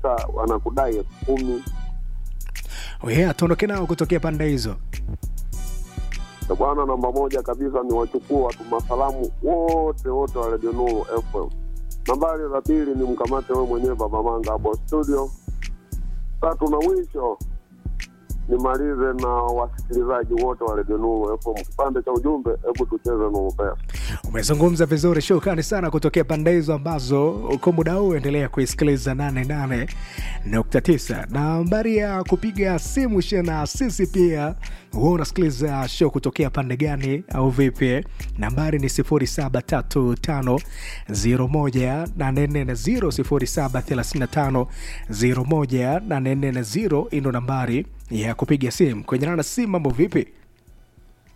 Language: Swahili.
wanataka wanakudai elfu kumi yeah, tuondoke nao kutokea pande hizo Na bwana namba moja kabisa ni wachukua watu masalamu wote wote wa Radio Nuru FM. Nambari la pili ni mkamate wewe mwenyewe Baba Manga hapo studio. Tatu na mwisho nimalize na wasikilizaji wote wa Radio Nuru FM. Kipande cha ujumbe, hebu tucheze Nuru Pesa. umezungumza vizuri shukrani sana kutokea pande hizo ambazo uko muda huu endelea kuisikiliza 88.9 na nambari ya kupiga simu she na sisi pia huwa unasikiliza show kutokea pande gani au vipi nambari ni 0735018440 0735018440 ndo nambari ya kupiga simu kwenye nana simu mambo vipi